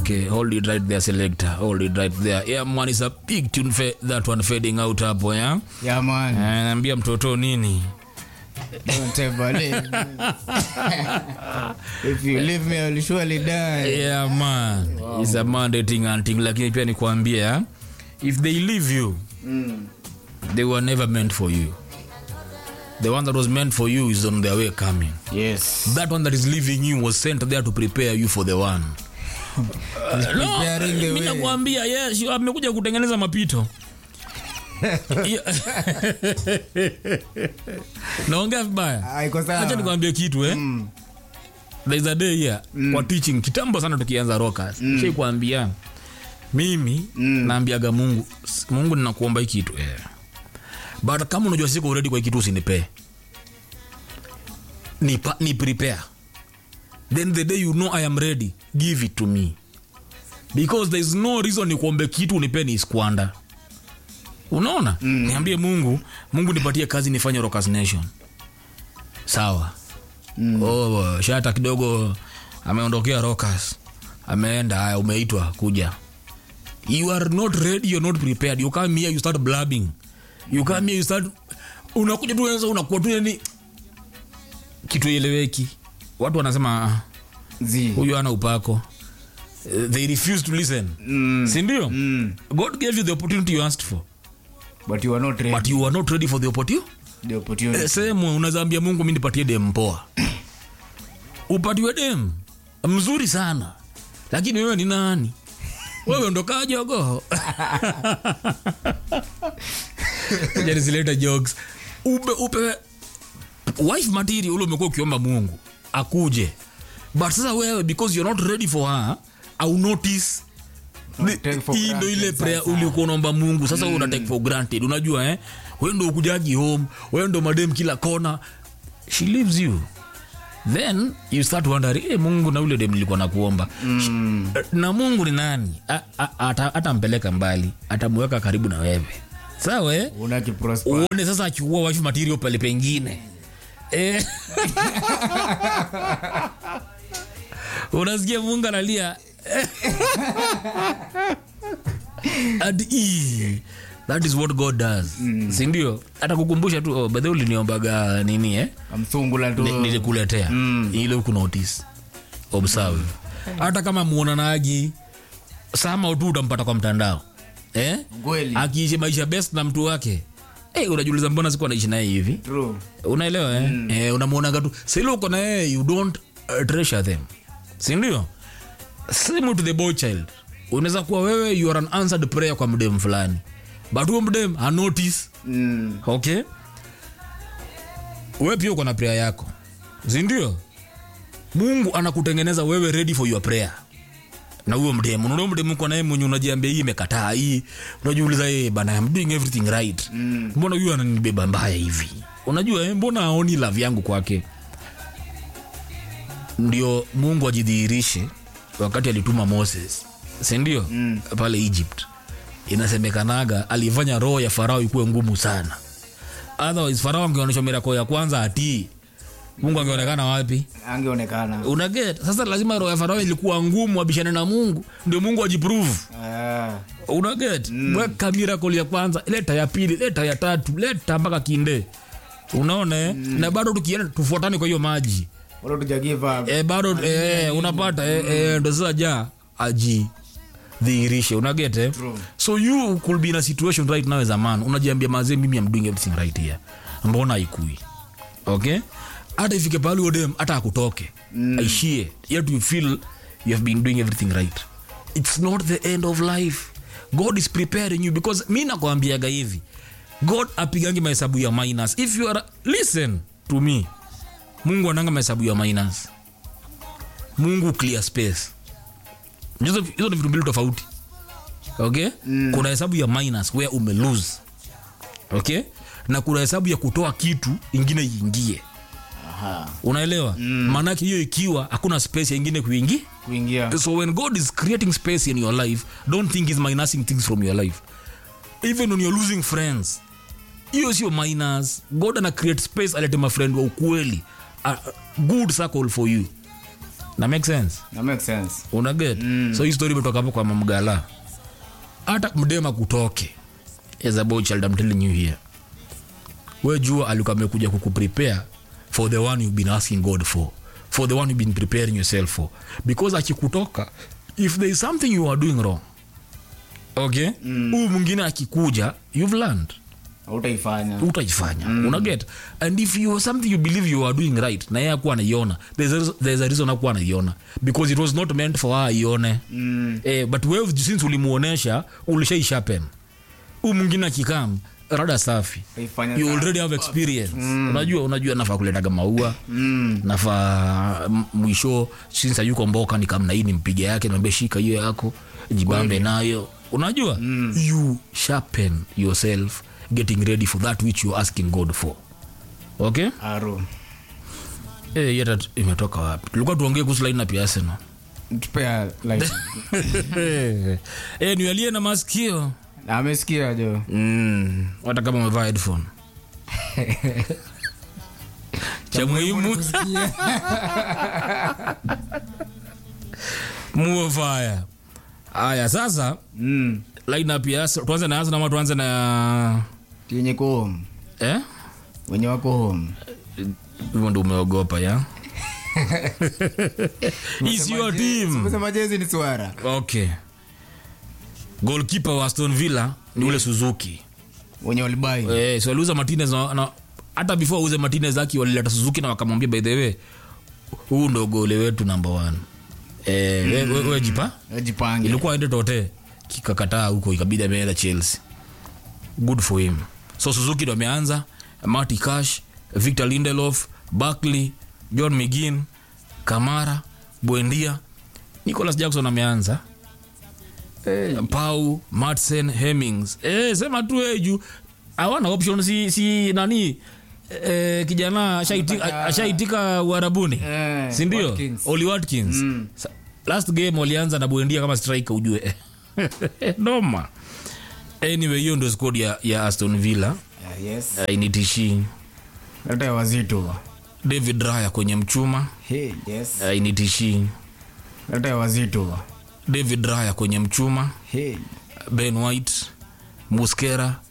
okay hold it right there selector hold it right there yeah man is a big tune fa- that one fading out hapo yeah Yeah, man. Eh, naambia mtoto nini Don't ever leave me. If you leave me, I will surely die. yeah man it's a mandating and thing lakini pia nikwambie yeah? if they leave you they were never meant for you the one that was meant for you is on their way coming Yes. that one that is leaving you was sent there to prepare you for the one preparing the mi way. nakwambia yes you- amekuja kutengeneza mapito Yeah. naongea vibaya Ah, iko sawa. acha nikwambie kitu eh there is a day here kwa teaching kitambo sana tukianza rockers mm. shai kuambia mimi naambiaga mungu "S- mungu ninakuomba hii kitu eh. but kama unajua siko ready kwa hii kitu usinipee ni, pa, ni prepare then the day you know i am ready give it to me because there is no reason nikuombe kitu unipe ni squander unaona mm. niambie mungu mungu nipatie kazi nifanye rockers nation sawa mm. oh, shata kidogo ameondokea rockers ameenda haya umeitwa kuja you are not ready you're not prepared you come here you start blabbing you come here you start unakuja tu sasa unakuwa tu yani kitu eleweki watu wanasema "Ah, Zi. huyu ana upako Eh, they refuse to listen Mm. sindio Mm. god gave you the opportunity you asked for But you are not ready. but you are not ready for the opportunity The opportunity. sehemu unazaambia mungu mi nipatie dem poa upatiwe dem mzuri sana lakini wewe ni nani wewe ndo kaa jogo janisileta jokes upe, upe wife material ule umekuwa ukiomba mungu akuje but sasa wewe because you're not ready for her au notice Ni- take for hii ndo ile granted prayer sasa. ulikuwa unaomba mungu sasa mm. una take for granted unajua eh wewe ndo ukujagi home wewe ndo madem kila kona she leaves you then you start wondering hey, mungu na ule dem nilikuwa nakuomba mm. na mungu ni nani A- a- ata- atampeleka mbali atamweka karibu na wewe sawa eh? Una kiprosper. uone sasa achukua wife material pale pengine eh. unasikia mungu analia and ee, that is what god does mm. sindio hata kukumbusha tu oh, bedhe uliniombaga nini eh? Amsungula tu. Ni- nilikuletea mm. ile huku notice observe hata kama muonanagi sama tu utampata kwa mtandao eh? Kweli. akiishi maisha best na mtu wake hey, unajiuliza mbona siku anaishi naye hivi True. unaelewa eh? mm. eh, unamwonaga tu sili uko na yeye you don't uh, treasure them sindio same to the boy child unaweza kuwa wewe you are an answered prayer kwa mdem fulani but huo mdem anotice Mm. okay we pia uko na prayer yako sindio mungu anakutengeneza wewe ready for your prayer na huyo mdemu unaona mdemu uko naye mwenye unajiambia hii imekataa hii unajiuliza hey, bana I'm doing everything right mm. mbona huyu ananibeba mbaya hivi unajua eh, mbona aoni love yangu kwake ndio mungu ajidhihirishe wakati alituma moses sindio mm. pale egypt inasemekanaga alifanya roho ya farao ikuwe ngumu sana otherwise farao angeonyesha mirako ya kwanza atii mungu angeonekana wapi Angeonekana. unaget sasa lazima roho ya farao ilikuwa ngumu abishane na mungu ndio mungu ajiprove Ah. unaget mm. weka miracle ya kwanza leta ya pili leta ya tatu leta mpaka kinde unaona eh? na bado tukienda tufuatane kwa hiyo maji Bado tuja give up. e, bado e, unapata e, e, ndo sasa ja aji dhihirishe unaget eh? True. so you could be in a situation right now as a man unajiambia mazee mimi am doing everything right here mbona haikui okay hata ifike pahali odem hata akutoke mm. aishie yet you feel you have been doing everything right it's not the end of life god is preparing you because mi nakwambiaga hivi god apigangi mahesabu ya minus if you are listen to me mungu ananga mahesabu ya minus mungu clear space hizo hizo ni vitu mbili tofauti okay mm. kuna hesabu ya minus where ume lose okay na kuna hesabu ya kutoa kitu ingine iingie Aha. unaelewa mm. maanake hiyo ikiwa hakuna space ya ingine kuingia Kuingia. so when god is creating space in your life don't think he's minusing things from your life even when you're losing friends hiyo sio minus god ana create space alete mafriend wa ukweli a a good circle for you na make sense na make sense una get mm. so hii story imetoka hapo kwa mamgala hata mdema kutoke as a boy child I'm telling you here we jua alikuwa amekuja kukuprepare for the one you've been asking god for for the one you've been preparing yourself for because akikutoka if there is something you are doing wrong okay huyu mwingine akikuja you've learned utaifanya utaifanya mm. unaget and if you something you believe you are doing right na yeye akuwa anaiona there's a, there's a reason akuwa anaiona because it was not meant for her aione mm. eh, but wewe since ulimuonesha ulishaishapen huu mwingine akikam rada safi Utaifanya you sawa. already have experience unajua unajua nafaa kuletaga maua mm. nafaa m- mwisho since ayuko mboka nikamna hii nimpige yake niambia shika hiyo yako jibambe nayo unajua mm. you sharpen yourself getting ready for that which you're asking god for okay aro Eh, yeta t- imetoka wapi tulikuwa tuongee kuhusu line up ya Arsenal tupea like eh, nialie na masikio na amesikia jo mm. hata kama umevaa headphone cha muhimu muo faya haya sasa mm. line up ya Arsenal- tuanze na Arsenal ama tuanze na yenye ko home eh wenye wako home hivyo ndo umeogopa ya is your team kusema jezi ni swara okay goalkeeper wa Aston Villa ni ule Suzuki wenye walibai eh, so waliuza Martinez na, na hata before auze Martinez aki walileta Suzuki na wakamwambia by the way huu ndo gole wetu number one eh, we, we, we jipa ajipange ilikuwa aende tote kikakataa huko ikabidi ameenda Chelsea good for him so Suzuki ndo ameanza Marty Cash Victor Lindelof Barkley John McGinn Kamara Buendia Nicholas Jackson ameanza Pau Madsen Hemmings eh, sema tu eh, juu hawana option si, si nani eh, kijana ashaitika, Anataka- ashaitika uharabuni Eh, sindio Watkins. Oli Watkins Sa- last game walianza na buendia kama striker ujue noma anyway hiyo ndio squad ya, ya aston villa Yeah, yes uh, initishi hata ya wazito david raya kwenye mchuma hey, yes uh, initishi hata ya wazito david raya kwenye mchuma hey. ben white muskera